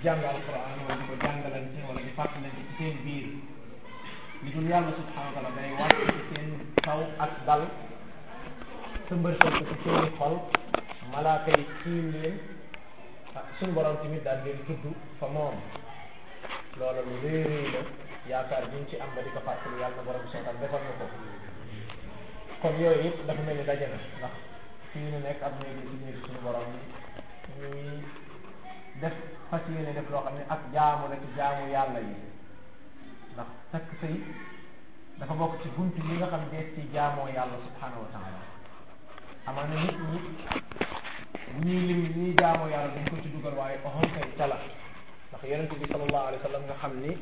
jàng alquran wala di ko jàngalante wala di fàttalante ci seen biir li dul yàlla subhanahu wa taala day wàcc ci seen kaw ak dal sëmbërtal ko ci seeni xol malaaka yi tiim leen ah suñu borom tamit daal leen tudd fa moom loola lu rëy rëy la yaakaar ñu ci am ba di ko fàttali yàlla na borom sootal defal na ko kon yooyu it dafa mel ni daje na ndax fii ñu nekk ab néegi ci néegi suñu borom ñuy def fas yéene def loo xam ne ak jaamu la ci jaamu yàlla yi ndax takk sëy dafa bokk ci bunt yi nga xam dees ci jaamoo yàlla subhanahu wa taala amaana nit ñi bu ñuy lim ñuy jaamoo yàlla dañ ko ci dugal waaye oxon kay cala ndax yonente bi sallallahu alayhi wa sallam nga xam ni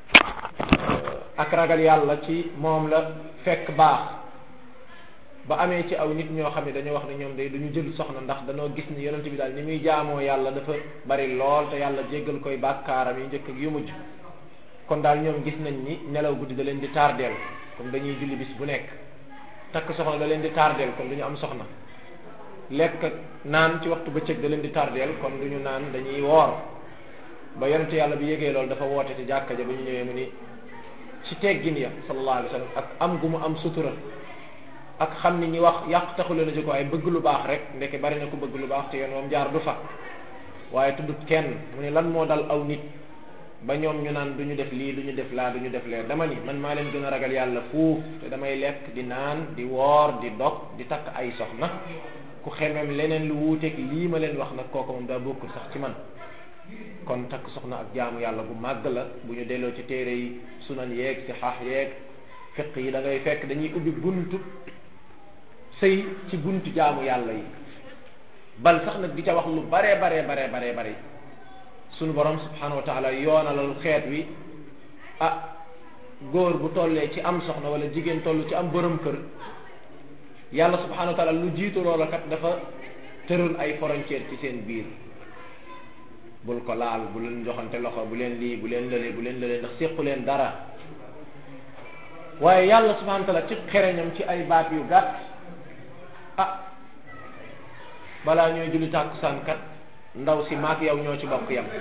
ak ragal yàlla ci moom la fekk baax ba amee ci aw nit ñoo xam ne dañoo wax ne ñoom day duñu jël soxna ndax dañoo gis ni yonente bi daal ni muy jaamoo yàlla dafa bari lool te yàlla jéggal koy bàkkaaram yi njëkk ak yu mujj kon daal ñoom gis nañ ni nelaw guddi da leen di tardeel comme dañuy julli bis bu nekk takk soxna da leen di tardeel kon du ñu am soxna lekk naan ci waxtu bëccëg da leen di tardeel kon du ñu naan dañuy woor ba yonente yàlla bi yégee loolu dafa woote ci jàkka ja ba ñu ñëwee mu ni ci teggin ya sallallahu alayhi wa sallam ak am gu mu am sutura ak xam ni ñi wax yàq taxu leen a jóg waaye bëgg lu baax rek ndeke bari na ko bëgg lu baax te yoon moom jaar du fa waaye tuddut kenn mu ne lan moo dal aw nit ba ñoom ñu naan du ñu def lii du ñu def laa du ñu def lee dama ni man maa leen gën a ragal yàlla fuuf te damay lekk di naan di woor di dog di takk ay soxna ku xemem leneen lu wuuteeg lii ma leen wax nag kooku moom daa bokkul sax ci man kon takk soxna ak jaamu yàlla bu màgg la bu ñu delloo ci téere yi sunan yeeg si xaax yeeg fiq yi da ngay fekk dañuy ubbi buntu sëy ci buntu jaamu yàlla yi bal sax nag di ca wax lu baree baree baree baree bare sunu borom subhanahu wa taala yoonalal xeet wi ah góor bu tollee ci am soxna wala jigéen toll ci am borom kër yàlla subhanahu wa taala lu jiitu loola kat dafa tëral ay frontière ci seen biir bul ko laal bu leen joxante loxo bu leen lii bu leen lële bu leen lële ndax séqu leen dara waaye yàlla subhanahu wa taala ci xereñam ci ay baat yu gàtt ah balaa ñooy julli tàkkusaan kat ndaw si maak yow ñoo ci bokk yam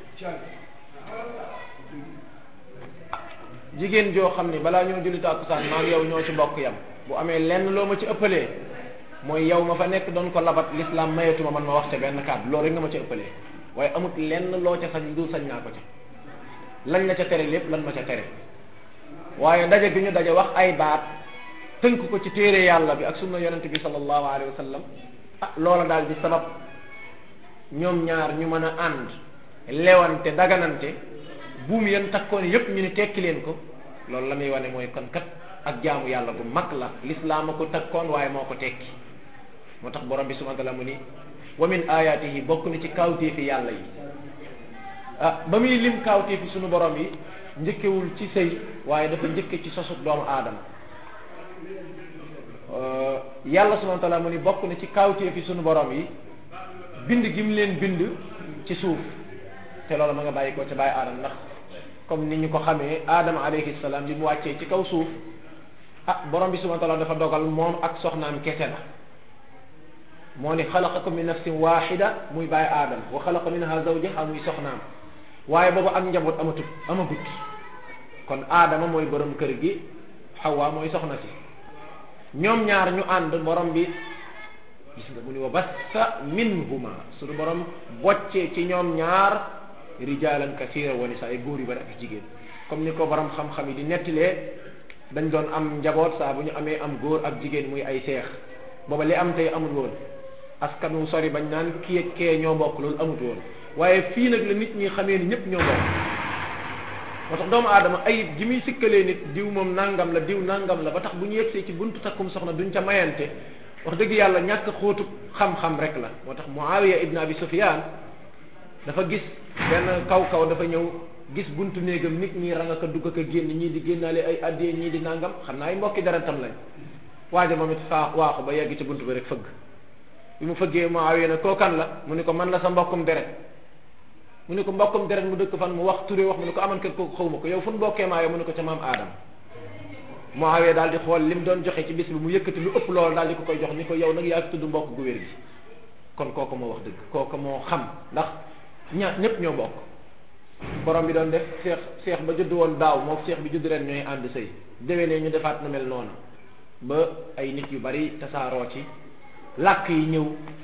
jigéen joo xam ni balaa ñoo julli tàkkusaan maak yow ñoo ci bokk yam bu amee lenn loo ma ci ëppalee mooy yow ma fa nekk doon ko labat l'islam mayetuma man ma wax ca benn kàddu loolu rek nga ma ca ëppalee waaye amut lenn loo ca sañ du sañ naa ko ca lañ la ca tere lépp lan ma ca tere waaye daje bi ñu daje wax ay baat tënk ko ci téere yàlla bi ak sunna yonente bi sallallahu alayhi wa sallam ah loola daal di sabab ñoom ñaar ñu mën a ànd lewante daganante buum yéen takkoon yépp ñu ni tekki leen ko loolu la muy wane mooy kon kat ak jaamu yàlla bu mag la lislaam a ko takkoon waaye moo ko tekki moo tax borom bi subhanahu wa taala mu ni wa min ayatihi bokk na ci kawtéefi yàlla yi ah ba muy lim kawtéefi sunu borom yi njëkkewul ci sëy waaye dafa njëkke ci sosut doomu aadama yàlla subhanahu wa taala mu ni bokk na ci kawtéefi sunu borom yi bind gi mu leen bind ci suuf te loolu ma nga bàyyi ko ca bàyyi aadama ndax comme ni ñu ko xamee aadama alayhi salaam bi mu wàccee ci kaw suuf ah borom bi subhanahu wa taala dafa dogal moom ak soxnaam kese la moo ni xalaqakum min nafsin waxida muy bàyyi aadama wa xalaqa minha zawjaha muy soxnaam waaye boobu ak njaboot amatut amagut kon aadama mooy borom kër gi xawa mooy soxna si ñoom ñaar ñu ànd borom bi gis nga mu ni wa bassa minhuma suñu borom boccee ci ñoom ñaar rijalan kasira wa nisaa ay góor yu bari ak jigéen comme ni ko borom xam-xam yi di nettilee dañ doon am njaboot saa bu ñu amee am góor ak jigéen muy ay seex booba li am tey amul woon askan wu sori bañ naan kii ak kee ñoo bokk loolu amut woon waaye fii nag la nit ñi xamee ni ñëpp ñoo bokk moo tax doomu aadama ayib ji muy sikkalee nit diw moom nangam la diw nangam la ba tax bu ñu yegsee ci buntu takkum soxna duñ ca mayante wax dëgg yàlla ñàkk xóotu xam-xam rek la moo tax Muawiya ibn Abi Sufyan dafa gis benn kaw kaw dafa ñëw gis buntu néegam nit ñi ranga ka dugg ka génn ñii di génnaale ay addee ñii di nangam xam naa ay mbokki deretam lañ waaja moom it faa waaxu ba yegg ci buntu bi rek fëgg bi mu fëggee Muawiya ne kookan la mu ne ko man la sa mbokkum deret mu ne ko mbokkum deret mu dëkk fan mu wax turé wax mu ne ko aman kër kooku xawma ko yow fu nu bokkee maa yow mu ne ko ca maam aadama Muawiya daal di xool lim doon joxe ci bis bi mu yëkkati lu ëpp loolu daal di ko koy jox ni ko yow nag yaa fi tudd mbokk gu wér gi kon kooku moo wax dëgg kooku moo xam ndax ña ñëpp ñoo bokk borom bi doon def seex seex ba judd woon daaw moom seex bi judd ren ñooy ànd sëy déwénee ñu defaat na mel noonu ba ay nit yu bari tasaaroo ci làkk yi ñëw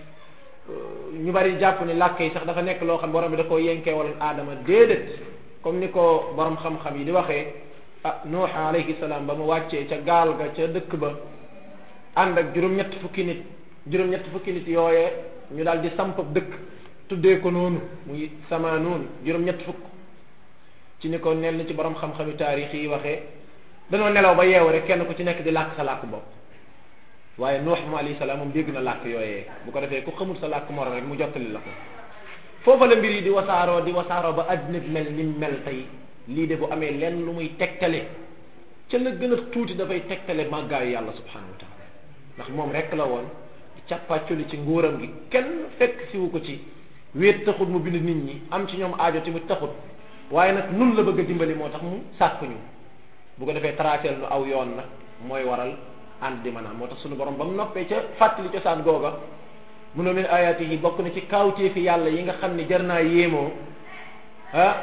ñu bari jàpp ni làkk yi sax dafa nekk loo xam borom bi da koo yenkee wala aadama déedéet comme ni ko borom xam-xam yi di waxee ah nuux alayhi salaam ba mu wàccee ca gaal ga ca dëkk ba ànd ak juróom-ñett fukki nit juróom-ñett fukki nit yooyee ñu daal di samp dëkk tuddee ko noonu muy samaanuun juróom-ñett fukk ci ni ko nel ci borom xam-xami taarix yi waxee danoo nelaw ba yeewu rek kenn ku ci nekk di làkk sa làkk bopp waaye nuux mu alayhi salaam moom dégg na làkk yooyee bu ko defee ku xamul sa làkk morom rek mu jottali la ko foofa la mbir yi di wasaaroo di wasaaroo ba àddina bi mel ni mel tey lii de bu amee lenn lu muy tegtale ca la gën a tuuti dafay tegtale màggaayu yàlla subhanahu wa taala ndax moom rek la woon càppaaculi ci nguuram gi kenn fekk siwu ko ci wéet taxut mu bind nit ñi am ci ñoom aajo tamit taxut waaye nag nun la bëgg a dimbali moo tax mu sàkk ñu bu ko defee traceel nu aw yoon nag mooy waral ànd di maanaam moo tax suñu borom ba mu noppee ca fàttali cosaan googa mu ne min ayaati yi bokk na ci kaawteefi yàlla yi nga xam ne jar naa yéemoo ah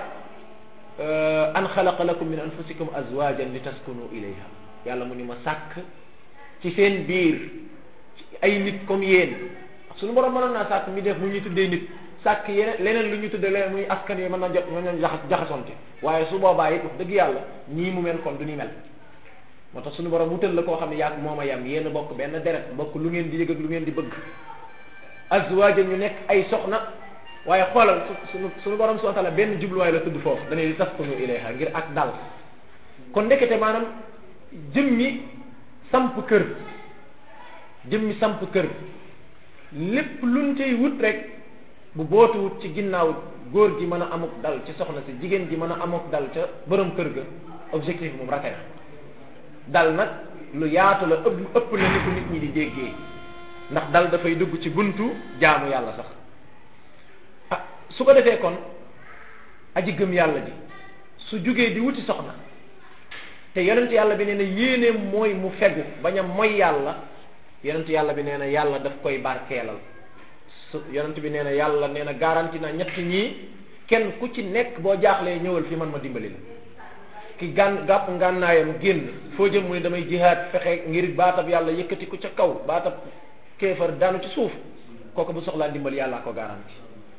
an xalaqa lakum min anfusikum azwajan li taskunu ilayha yàlla mu ni ma sàkk ci seen biir ay nit comme yéen suñu borom mënoon naa sàkk mi def mu ñuy tuddee nit sàkk yeneen leneen lu ñu tuddee leneen muy askan yi mën na jot mën na jaxas jaxasonte waaye su boobaa it wax dëgg yàlla ñii mu mel kon du ñu mel moo tax suñu borom wutal la koo xam ne yaag moom a yam yéen bokk benn deret bokk lu ngeen di yëg ak lu ngeen di bëgg azwaajan ñu nekk ay soxna waaye xoolal suñu suñu borom subhanahu wa ta'ala benn jubluwaay la tudd foofu dañuy di taskunu ilayha ngir ak dal kon ndekete maanaam jëmmi samp kër jëmmi samp kër lépp luñ cay wut rek bu bootu wut ci ginnaaw góor gi mën a amuk dal ci soxna si jigéen ji mën a amuk dal ca borom kër ga objectif moom rate na dal nag lu yaatu la ëpp ëpp na ni ko nit ñi di déggee ndax dal dafay dugg ci buntu jaamu yàlla sax ah su ko defee kon aji gëm yàlla ji su jugee di wuti soxna te yonent yàlla bi nee na yéeneem mooy mu fegu bañ a moy yàlla yonent yàlla bi nee na yàlla daf koy barkeelal su yonent bi nee na yàlla nee na garanti na ñett ñii kenn ku ci nekk boo jaaxlee ñëwal fi man ma dimbali la ki gàn gàpp ngànnaayam génn foo jëm mu ne damay jihaad fexe ngir baatab yàlla yëkkati ko ca kaw baatab kéefar daanu ci suuf kooku bu soxlaa dimbali yàllaa ko garanti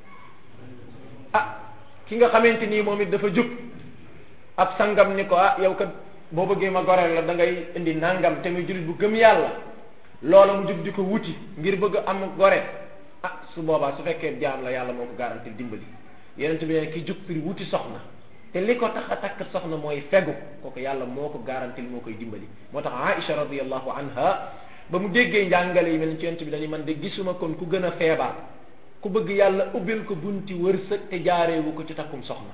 ah ki nga xamante nii moom it dafa jub ab sangam ni ko ah yow kat boo bëggee ma goreel la da ngay indi nangam te muy jullit bu gëm yàlla loola mu jug di ko wuti ngir bëgg am gore ah su boobaa su fekkee jaam la yàlla moo ko garanti dimbali yeneen bi ne ki jug pour wuti soxna te li ko tax a takk soxna mooy fegu kooku yàlla moo ko garanti moo koy dimbali moo tax Aïcha radiyallahu anha ba mu déggee njàngale yi mel ni ci yonent bi dañuy man de gisuma kon ku gën a feebar ku bëgg yàlla ubbil ko bunti wërsëg te jaareewu ko ci takkum soxna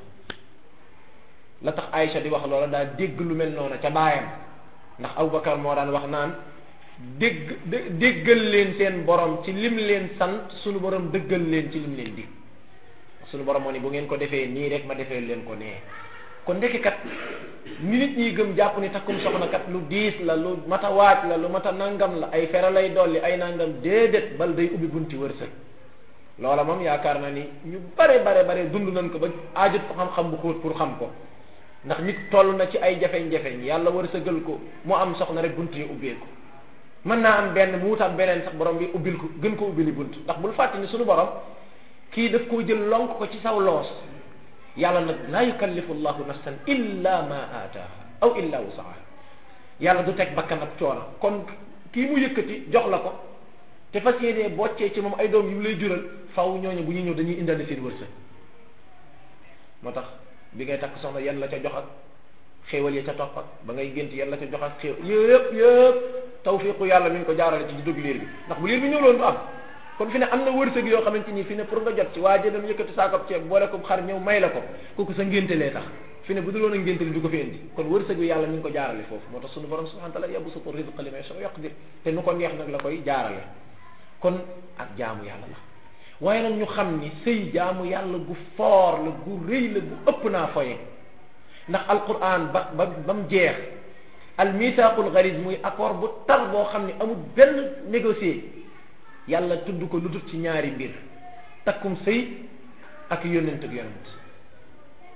la tax Aïcha di wax loola daa dégg lu mel noonu ca baayam ndax Aboubacar moo daan wax naan dégg déggal leen seen borom ci lim leen sant sunu borom dëggal leen ci lim leen dig sunu borom moo ni bu ngeen ko defee nii rek ma defee leen ko nee kon ndekki kat ni nit ñi gëm jàpp ni takkum soxna kat lu diis la lu mat a waaj la lu mat a nangam la ay fere lay dolli ay nangam déedéet bal day ubbi bunti wërsëg loola moom yaakaar naa ni ñu bare bare bare dund nañ ko ba aajut ko xam-xam bu xóot pour xam ko ndax nit toll na ci ay jafeñ-jafeñ yàlla wërsëgal ko mu am soxna rek bunt yi ubbeeku mën naa am benn mu wutaam beneen sax borom bi ubbil ko gën ko ubbili bunt ndax bul fàtte ni suñu borom kii daf koo jël lonk ko ci saw loos yàlla nag laa yukallifu llahu nafsan illa ma aataaha aw illa wusaha yàlla du teg bakkan ak coono kon kii mu yëkkati jox la ko te fas yéenee boccee ci moom ay doom yu mu lay jural faw ñooñu bu ñuy ñëw dañuy indaale seen wërsëg moo tax bi ngay takk soxna yan la ca jox ak xéewal ya ca topp ak ba ngay gént yan la ca jox ak xéew yëpp yëpp tawfiqu yàlla mi ngi ko jaarale ci di dugg liir bi ndax bu liir bi ñëw loon du am kon fi ne am na wërsëg yoo xamante ni fi ne pour nga jot ci waa jëdam yëkkati saakab ceeb boole ko xar ñëw may la ko kooku sa ngénte lee tax fi ne bu dul woon a ngénte li du ko fi indi kon wërsëg wi yàlla mi ngi ko jaarale foofu moo tax sunu borom subhanahu wa ta'ala yabsutu rizqa liman yasha yaqdir te nu ko neex nag la koy jaarale kon ak jaamu yàlla la waaye nag ñu xam ni sëy jaamu yàlla gu foor la gu rëy la gu ëpp naa foye ndax alquran ba ba ba mu jeex al mithaqul ghalis muy accord bu tar boo xam ne amul benn négocier yàlla tudd ko lu dul ci ñaari mbir takkum sëy ak yónnent ak yonent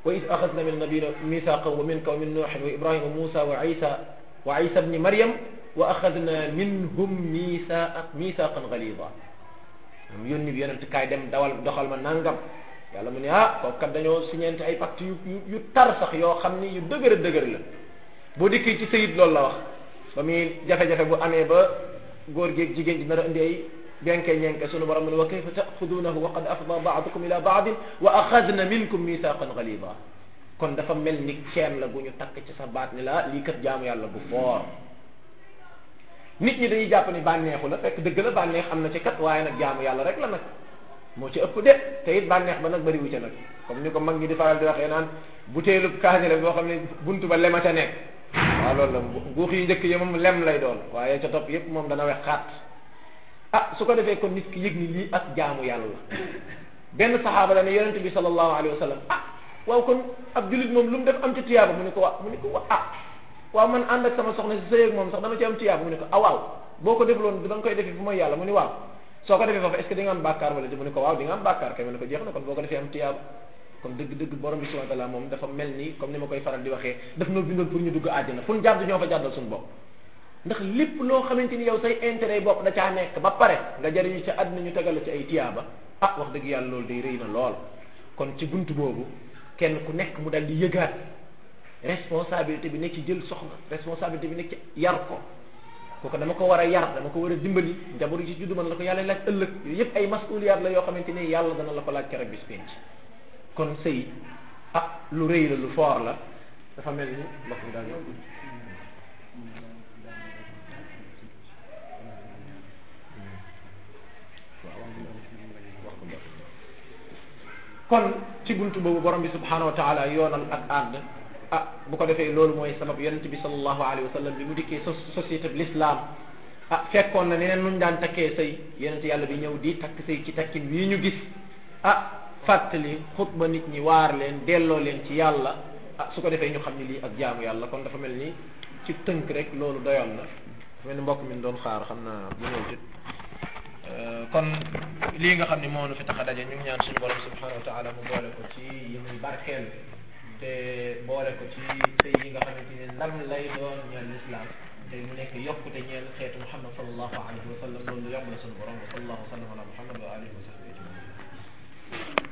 wa is axadna min nabiyina misaqan wa minka wa min nuuhin wa ibrahima wa musa wa isa wa isa bni maryam wa axadna minhum misaq misaqan galida am yónni bi yonent kaay dem dawal doxal ma nangam yàlla mu ne ah kooku kat dañoo siñeente ay pacte yu yu yu tar sax yoo xam ni yu dëgër dëgër la boo dikkee ci sayid loolu la wax ba muy jafe-jafe bu amee ba góor géeg jigéen ji nar a indi ay benke ñenke sunu borom mu ne wa kayfa taxudunahu wa qad afda baadukum ila baadin wa axadna minkum mithaqan galida kon dafa mel ni ceen la bu ñu takk ci sa baat ni la lii kat jaamu yàlla bu foor nit ñi dañuy jàpp ni bànneexu la fekk dëgg la bànneex am na ci kat waaye nag jaamu yàlla rek la nag moo ci ëpp de te it bànneex ba nag bëriwu ca nag comme ni ko mag ñi di faral di waxee naan butéelu kaasile boo xam ne buntu ba lema ca nekk waaw loolu la guux yu njëkk yi moom lem lay doon waaye ca topp yépp moom dana wex xaat ah su ko defee kon nit ki yëg ni lii ak jaamu yàlla benn saxaaba la ne yonente bi sallallahu alayhi wa sallam ah waaw kon ab jullit moom lu mu def am ci tiyaaba mu ne ko wa mu ne ko wa ah waaw man ànd ak sama soxna si sëy ak moom sax dama ci am tiyaaba mu ne ko ah waaw boo ko defloon da nga koy defee fu mooy yàlla mu ne waaw soo ko defee foofu est ce que di nga am bàkkaar wala di mu ne ko waaw di nga am bàkkaar kay mu ne ko jeex na kon boo ko defee am tiyaaba kon dëgg-dëgg borom bi subhanahu wa taala moom dafa mel ni comme ni ma koy faral di waxee daf noo bindoon pour ñu dugg àjjana fu ñu jàdd ñoo fa jàddal suñu bopp ndax lépp loo xamante ni yow say intérêt bopp da caa nekk ba pare nga jariñu ca àddina ñu tegal la ci ay tiyaaba ah wax dëgg yàlla loolu day rëy na lool kon ci bunt boobu kenn ku nekk mu dal di yëgaat responsabilité bi nekk ci jël soxna responsabilité bi nekk ci yar ko kooku dama ko war a yar dama ko war a dimbali njaboot yi ci juddu man la ko yàlla laaj ëllëg yooyu yëpp ay masuliyaat la yoo xamante ni yàlla dana la ko laaj keroog bis penc kon sëy ah lu rëy la lu foor la dafa mel ni mbokk mi daal kon ci buntu boobu borom bi subhanahu wa taala yoonal ak ànd ah bu ko defee loolu mooy sabab yonente bi sallallahu alayhi wa sallam bi mu dikkee société bi l'islam ah fekkoon na neneen nuñ daan takkee sëy yonente yàlla bi ñëw di takk sëy ci takkin wii ñu gis ah fàttali xutba nit ñi waar leen delloo leen ci yàlla ah su ko defee ñu xam ni lii ak jaamu yàlla kon dafa mel ni ci tënk rek loolu doyoon na dafa mel ni mbokk mi doon xaar xam naa bu ñëw ci kon lii nga xam ne moo nu fi tax a daje ñu ngi ñaan suñu borom subhanahu wa taala mu boole ko ci yi muy barkeel te boole ko ci sëy yi nga xamante ne ndam lay doon ñeel l'islam te mu nekk yokkute ñeel xeetu muhammad sallallahu alayhi wa sallam loolu yomb na suñu borom wa sallallahu wa sallam ala muhammad wa alihi wa sahbihi ajmain